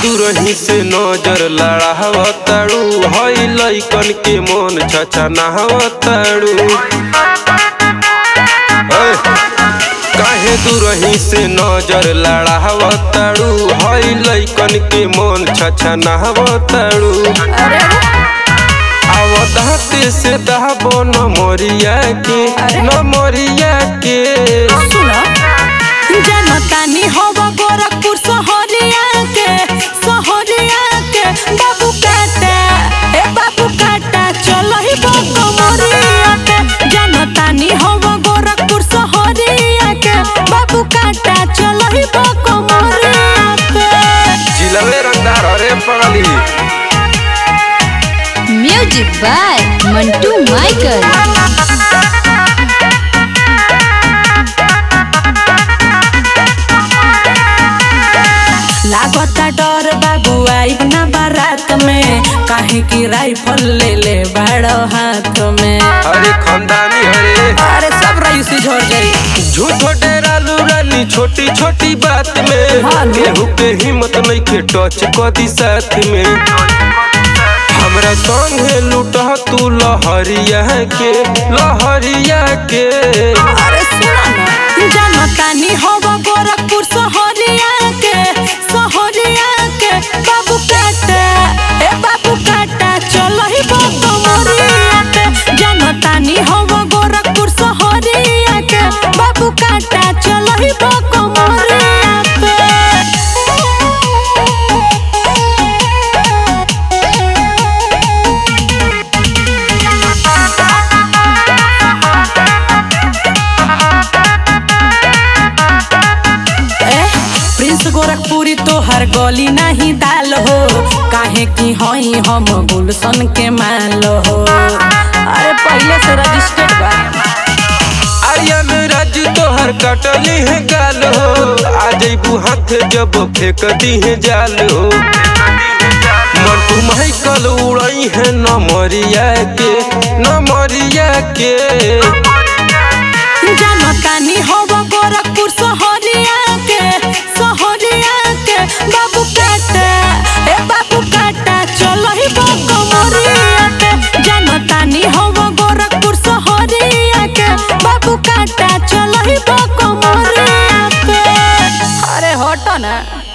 दूरही से नजर लड़ावताड़ू हई लइकन के मन छछा नहावताड़ू काहे दूरही से नजर लड़ावताड़ू हई लइकन के मन छछा नहावताड़ू अरे आवताते से दहबो न मोरिया के न मोरिया के सुनो जनतानी हवा गोरखपुर सहरिया के सहरिया के बाबू काटा ए बाबू काटा चलो ही बको मोरिया के जनतानी हवा गोरखपुर सहरिया के बाबू काटा चलो ही बको मोरिया के जिलवे रंगदार अरे पगली म्यूजिक बाय मंटू माइकल लागता डर बाबू आइब ना बारात में काहे की राइफल ले ले बड़ो हाथ में अरे खानदानी हरे अरे सब रईसी झड़ जाई झूठो डेरालू रानी छोटी छोटी बात में हाँ, लो। केहू के हिम्मत नहीं के टच कदी साथ में हमरा संगे लूटह तू लहरिया के लहरिया के अरे सुना ना जनतानी हवा गोरखपुर सहरिया के सहरिया के बाबू काटा ए बाबू काटा चलो ही बाबू मोरिया के जनतानी हवा गोरखपुर सहरिया के बाबू काटा चलो ही बाबू मोरिया ए, प्रिंस गोरखपुरी तो हर गली नहीं दाल हो काहे की हई हम गुलशन के माल हो अरे पहले से रजिस्टर्ड बा आर्यन राज तोहर कटली है गाल हो आ जइबू हाथ जब फेंक दी है जाल हो मंटू माइकल उड़ई है नमरिया के नमरिया के जनतानी हवा गोरखपुर सहरिया के सहरिया के बाबू काटा ए बाबू काटा चलो ही बाबू मोरिया के जनतानी हवा गोरखपुर सहरिया के बाबू काटा चलो ही बाबू मोरिया के अरे हटो ना